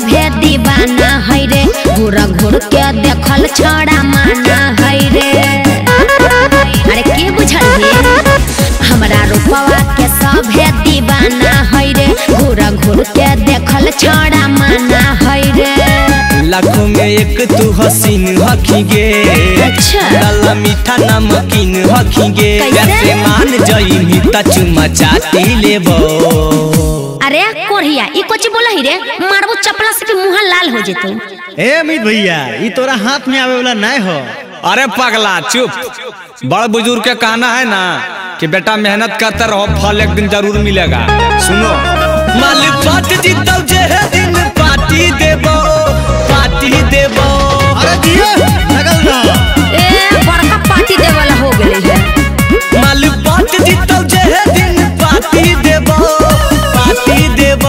सभे दीवाना है रे घूर घूर के देखल छड़ा माना है रे अरे के बुझल रे हमरा रूपवा के सभे दीवाना है रे घूर घूर के देखल छड़ा माना है रे लाखों में एक तू हसीन हखीगे अच्छा। गला मीठा नमकीन हखीगे कैसे? कैसे मान जई त चुमा चाटी लेबो अरे कोढ़िया ई कोची बोला ही रे मारबो चपला से के मुंह लाल हो जेतो ए अमित भैया ई तोरा हाथ में आवे वाला नहीं हो अरे पगला चुप बड़ बुजुर्ग के कहना है ना कि बेटा मेहनत करते रहो फल एक दिन जरूर मिलेगा सुनो माल पट जीतौ जे है दिन पार्टी देबो पार्टी देबो अरे दिए लगल ना ए बड़का पार्टी दे वाला हो गेले है माल पट जीतौ जे है दिन पार्टी देबो पार्टी देबो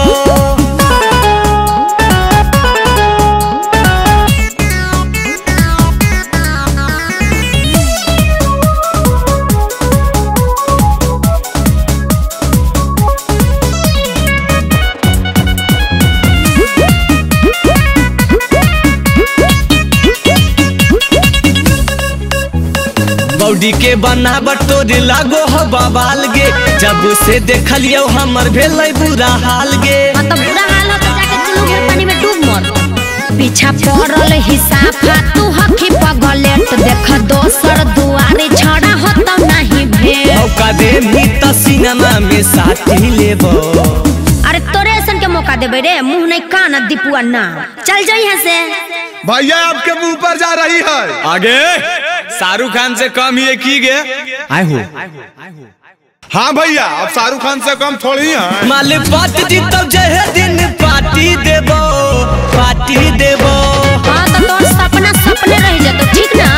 बॉडी के बनावट तोरे लागो हो बवाल गे जब से देखलियो हमर भेलै बुरा हाल गे मतलब बुरा हाल हो तो जाके दुनू घेर पानी में डूब मर पीछा पड़ल हिसाफा तू हखी पगलेट देख दोसर दुआरे छड़ा हो तो नहीं भेल मौका दे मी त सिनेमा में साथी लेबो अरे तोरे ऐसन के मौका देबे रे मुंह नहीं कान दीपुआ ना चल जाई यहाँ से भैया आपके मुंह पर जा रही है आगे शाहरुख खान से कम ही की गे आए हो हाँ भैया अब शाहरुख खान से कम थोड़ी है माल बात जीतौ जे है दिन पार्टी देबो पार्टी देबो हाँ तो तोर सपना सपने रह जातो ठीक ना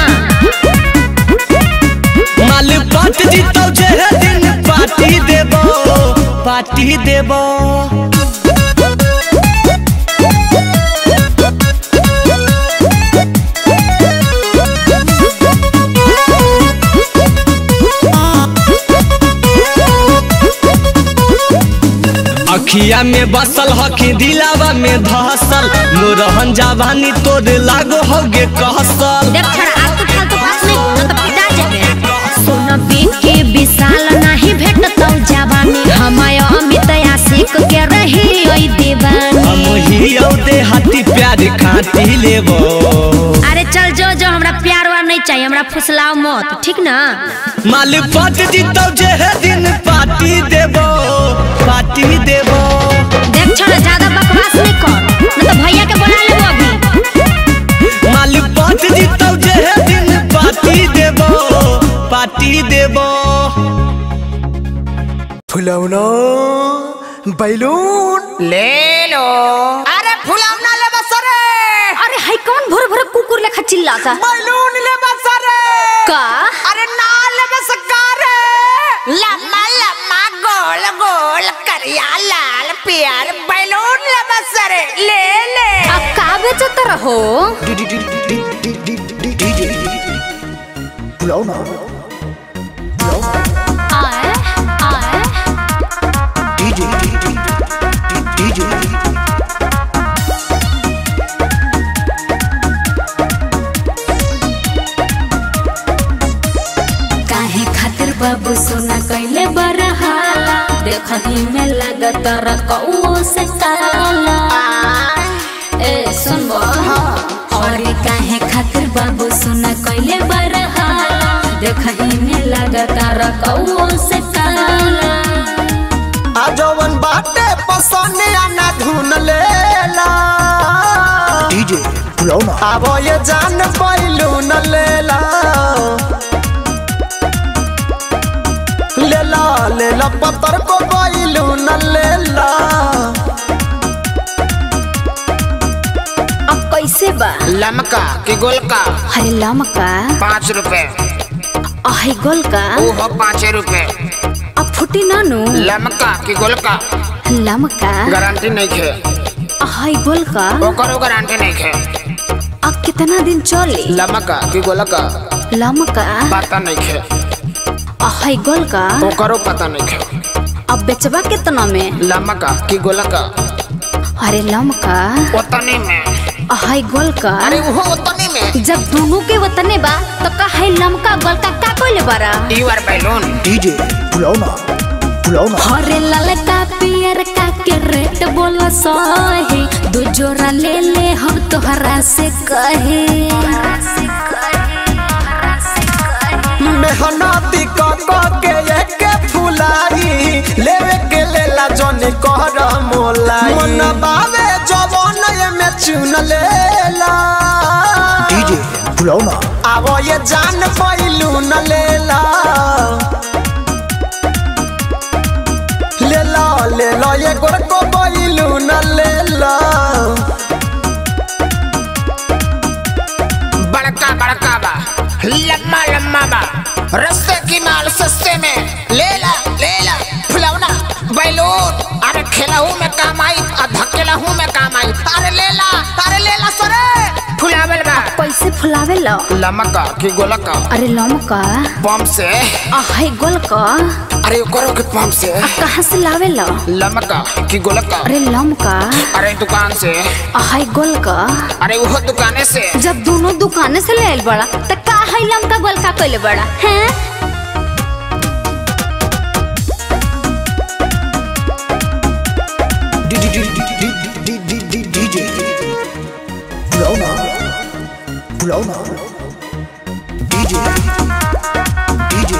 माल बात जीतौ जे है दिन पार्टी देबो पार्टी देबो अखिया में बसल हखी दिलावा में धसल मोरहन जवानी तोर लागो होगे कहसल देख छड़ा आज तो फालतू बात नहीं ना तो पिटा जाबे सोना के विशाल नहीं भेटतौ जवानी हमाय अमित आशिक के रही ओई दीवानी हम ही औदे हाथी प्यार खाती लेबो अरे चल जो जो हमरा प्यार वार नहीं चाहिए हमरा फुसलाओ मत ठीक ना माल पट जीतौ जे है दिन पार्टी देबो पार्टी देबो देख छोड़ा ज्यादा बकवास नहीं कर नहीं तो भैया के बुला लेबो अभी माल पट जीतौ जे है दिन पार्टी देबो पार्टी देबो फुलौना बैलून ले लो अरे फुलौना ले बसरे अरे हाय कौन भोर भोर कुकुर लेखा चिल्लाता बैलून ले बसरे का अरे ना ले बसकारे लम्मा लम्मा गोल गोल करिया लाल प्यार बैलून ले बसरे ले ले अब का बेचत रहो फुलौना आए आए डीजे डीजे काहे खातिर बाबू सोना कैले बरहाला देखही में लगत रकौ से काला ए सुनबो और काहे खातिर बाबू सोना कैले बरहाला देखही में लगत रकौ से काला आ जवन बाटे पसंद आना धुन लेला डीजे फुलौना अब ये जान बैलून लेला लेला लेला पत्थर को बैलून लेला अब कैसे बा लमका कि गोलका हरे लमका पाँच रुपए अहे गोल का ओहो पाँच रुपए अब फुटी नानू लमका कि गोलका लमका गारंटी नहीं खे अहे गोल का ओकरो गारंटी नहीं खे अब कितना दिन चली लमका कि गोलका लमका पता नहीं खे अहे गोल का ओकरो पता नहीं खे अब बेचबा कितना में लमका कि गोलका अरे लमका वतनी में हाय गोल का अरे वो वतनी में जब दोनों के वतने बा तो का है लमका गोल का का कोइले बारा यू आर बैलून डीजे फुलौना फुलौना हरे ललका पियर का के रेट बोला सही दो जोरा ले ले हम तोहरा से कहे मेहनती क क के एके फुलाई लेवे के लेला जने कहर मोलाई मन बावे जवन में चुन लेला डीजे फुलौना आवो ये जान पैलू न लेला लेला लेला ये गोर को पैलू न लेला बड़का बड़का बा लम्बा लम्बा बा रस्ते की माल सस्ते में ले ला ले ला फुलौना बैलून अरे खेलहू में काम आई और धकेलहू में काम आई अरे ले ला अरे ले ला सरे फुलावल बा कैसे फुलावे लो लमका की गोलका अरे लमका पंप से हाय गोल का अरे करो के पंप से कहाँ से लावे लो लमका की गोलका अरे लमका अरे दुकान से हाय गोल का अरे वो दुकाने से जब दोनों दुकाने से ले आइल बड़ा तो का है लमका गोल का कोइले बड़ा हैं डीजे फुलौना फुलौना डीजे डीजे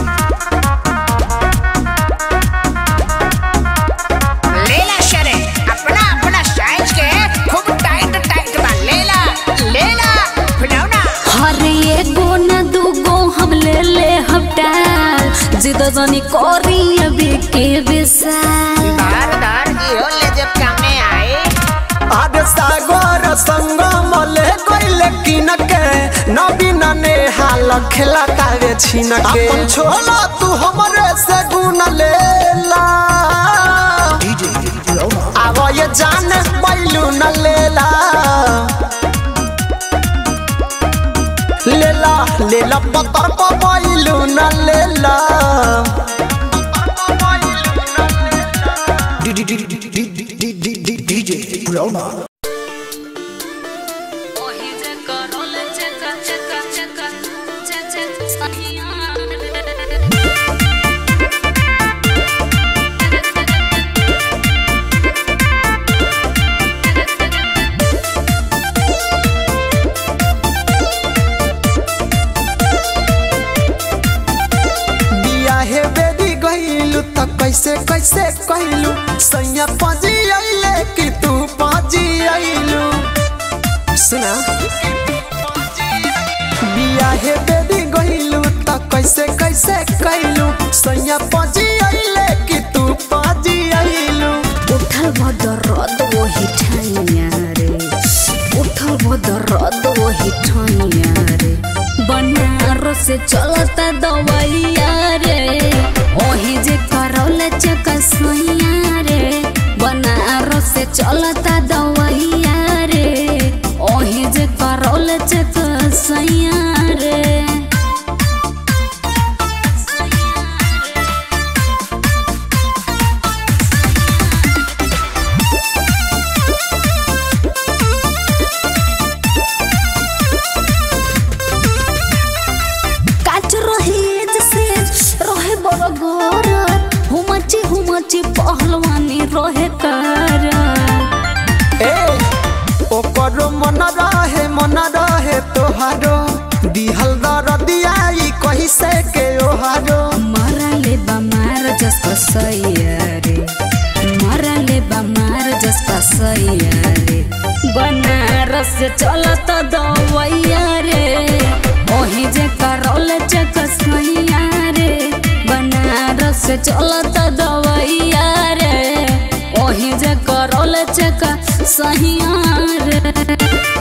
ले ला शरे अपना अपना साइज के खूब टाइट टाइट बा ले ला ले ला फुलौना हर एगो न दूगो हम ले ले हम डाल जिद जनी करी अभी के विशाल दार दार इहो ले जब कामे आए आद सागर संग मले कोइले किन के नबीन ने हाल खेला तावे छिन के अपन छोला तू हमरे से गुण लेला डीजे फुलौना आवो ये जान बैलू न लेला लेला लेला पतर पर बैलू न लेला डीजे फुलौना बिया हे बेरी गइलू त कैसे कैसे कहलू सैया पजी अइले कि तू पजी अइलू सुना बिया हे बेरी गइलू त कैसे कैसे कहलू सैया पजी अइले कि तू पजी अइलू उठल भदरद वही ठाइया रे उठल भदरद वही ठाइया रे बनारस से चलता दवाइया रे ओही जे करौल चकसैया रे बनारस से चलता दवाइया रे ओही जे करौल चकसैया रे काच रहे जैसे रहे बड़ गोर हुमची हुमची पहलवानी रहे कर ए ओकरो मन रहे मन रहे तोहारो दिहल दरदियाई कही से के ओहारो मरले बमार जस कसैया रे मरले बमार जस कसैया रे बनारस से चलत दवैया रे ओही जे करौल चकसैया रे बनारस से चलत दवैया रे ओही जे करौल चकसैया रे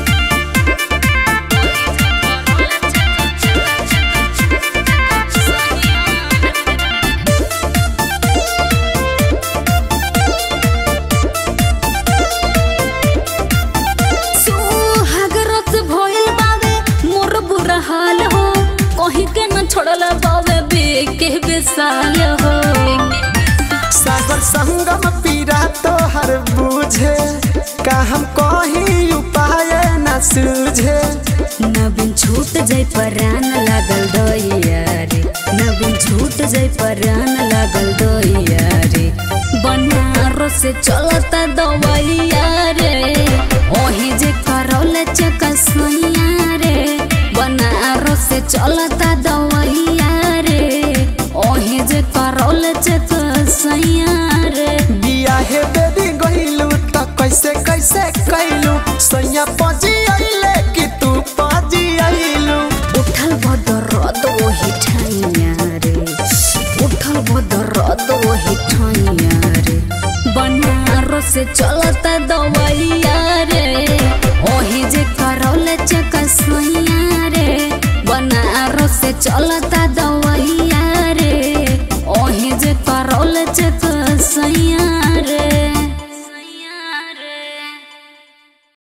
सुहागरत भइल बावे मोर बुरा हाल हो कहीं के न छोड़ल बावे बेके बेसाल हो सागर संगम पीरा तोहर बुझे का हम कहीं उपाय न सूझे नवीन छूट जाय परान लागल दैया रे नवीन छूट जाय परान लागल दैया रे बनारस से चलता दवैया रे ओही जे करौले चकसैया रे बनारस से चलता दवैया रे ओही जे करौले चकसैया रे बिया हे बेबी गइलू त कैसे कैसे कैलू सैया पजी आइले कि तू पजी आइलू उठल बदरद वही ठाइया रे उठल बदरद वही ठाइया रे बनारस से चलता दवैया रे ओही जे करौले चकसैया रे बनारस से चलता दवैया